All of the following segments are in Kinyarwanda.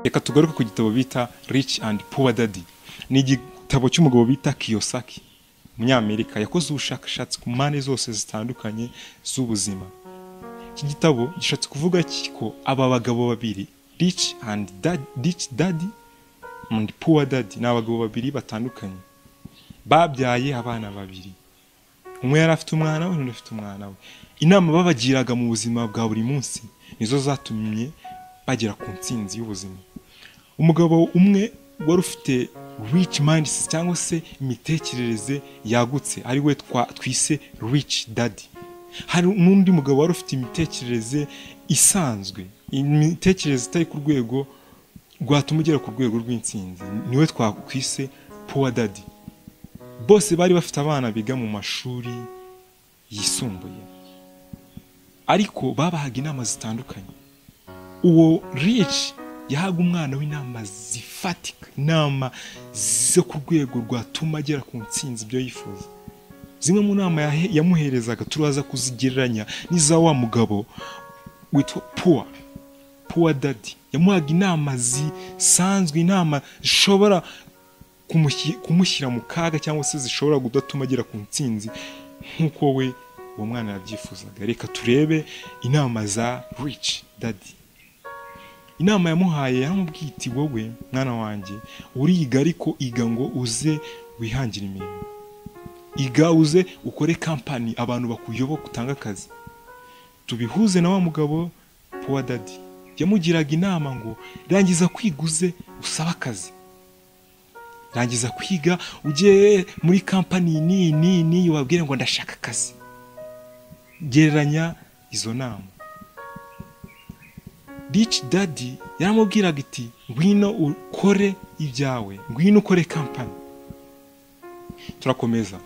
reka tugaruke ku gitabo bita rich and poor daddy ni igitabo cy'umugabo bita kiyosaki umunyamerika yakoze ubushakashatsi ku mpande zose zitandukanye z'ubuzima iki gitabo gishatse kuvuga ko aba bagabo babiri rich and dad, rich daddy and poor daddy ni abagabo babiri batandukanye babyaye abana babiri umwe yari afite umwana we undi afite umwana we inama babagiraga mu buzima bwa buri munsi nizo zatumye bagera ku ntsinzi y'ubuzima umugabo umwe wari ufite rich mindset cyangwa se imitekerereze yagutse ari we twise rich daddy hari n'undi mugabo wari ufite imitekerereze isanzwe imitekerereze itari ku rwego rwatuma ugera ku rwego rw'intsinzi niwe twakwise poor daddy bose bari bafite abana biga mu mashuri yisumbuye ariko babahaga inama zitandukanye uwo rich yahaga umwana w'inama zifatika inama zo ku rwego rwatuma agera ku ntsinzi ibyo yifuza zimwe mu nama yamuherezaga turaza kuzigereranya n'iza wa mugabo witwa puwa puwa dadi yamuhaga inama zisanzwe inama zishobora kumushyira mu kaga cyangwa se zishobora kudatuma agera ku ntsinzi nk'uko we uwo mwana yabyifuzaga reka turebe inama za rich dadi inama yamuhaye yaramubwiye iti wowe mwana wanjye uriga ariko iga ngo uze wihangire imirimo iga uze ukore kampani abantu bakuyoboka utanga akazi tubihuze na wa mugabo puwa dadi yamugiraga inama ngo rangiza kwiga uze usabe akazi rangiza kwiga ujye muri kampani n'iyi n'iyi n'iyi wabwire ngo ndashaka akazi gereranya izo nama rich dadi yaramubwiraga iti ngwino ukore ibyawe ngwino ukore kampani turakomeza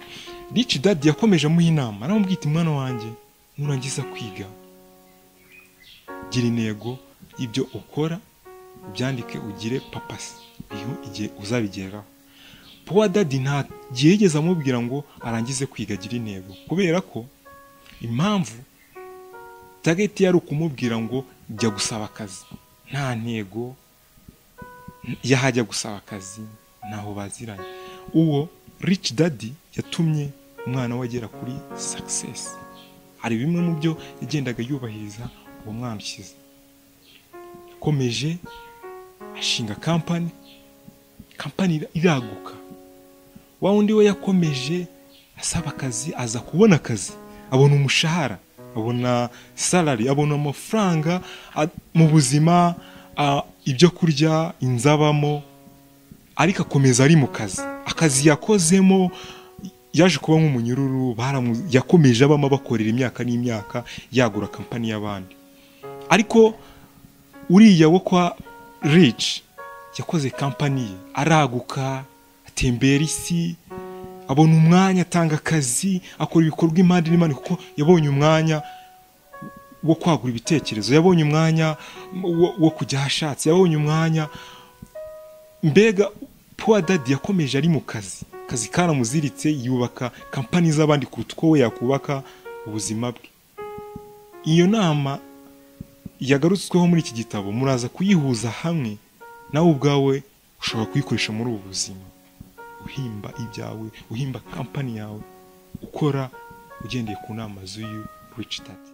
rich dadi yakomeje amuha inama aramubwira iti mwana wanjye nurangiza kwiga gira intego ibyo ukora ubyandike ugire papasi igihe uzabigeraho puwa dadi ntagihegeze amubwira ngo arangize kwiga agira intego kubera ko impamvu tageti yari ukumubwira ngo jya gusaba akazi nta ntego yahajya gusaba akazi ntaho baziranye uwo rich dadi yatumye umwana we agera kuri sakisesi hari bimwe mu byo yagendaga yubahiriza uwo mwana ukize yakomeje ashinga kampani kampani iraguka wa wundi we yakomeje asaba akazi aza kubona akazi abona umushahara abona salari abona amafaranga mu buzima ibyo kurya inzu abamo ariko akomeza ari mu kazi akazi yakozemo yaje kuba nk'umunyururu yakomeje abamo abakorera imyaka n'imyaka yagura kampani y'abandi ariko uriya wo kwa rici yakoze kampani ye araguka atembera isi abona umwanya atanga akazi akora ibikorwa impande n'impande kuko yabonye umwanya wo kwagura ibitekerezo yabonye umwanya wo kujya ahashatse yabonye umwanya mbega puwa dadi yakomeje ari mu kazi akazi karamuziritse yubaka kampani z'abandi kuruta uko we yakubaka ubuzima bwe iyo nama yagarutsweho muri iki gitabo muraza kuyihuza hamwe nawe ubwawe ushobora kuyikoresha muri ubu buzima uhimba ibyawe uhimba kampani yawe ukora ugendeye ku nama z'uyu rich dadi